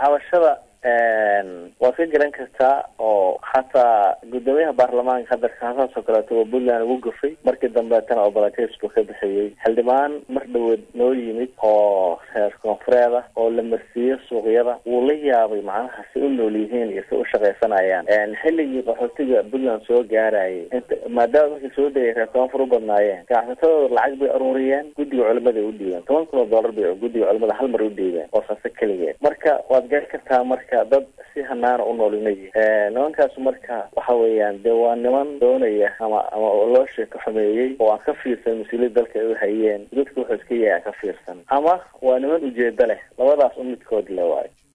cabashada waad ka garan kartaa oo xataa guddoomiyaha baarlamaanka hadda kaasaas oo kaleeto oo puntland ugu gafay markii dambeetana oo balatis buu ka bixiyey xildhibaan mar dhaweed noo yimid oo reer koonfureed ah oo la marsiiyo suuqyada wuu la yaabay macnaha si u nool yihiin iyo si u shaqaysanayaan xilligii qaxootiga puntland soo gaarayay inta maadaama markii soo degay reer koonfur u badnaayeen ganacsatadooda lacag bay aruuriyeen guddiga culimada ay u dhiibeen toban kun oo dollar bay guddiga culimada hal mar u dhiibeen oo saase keligeed marka waad garan kartaa marka dad si hanaana u noolinayi nimankaas marka waxa weeyaan dee waa niman doonaya ama ama loo sheeko xumeeyey oo aan ka fiirsan mas-uuliyad dalka ay u hayeen dadka wuxuu iska yahay aan ka fiirsan ama waa niman ujeedo leh labadaas u midkood le waayo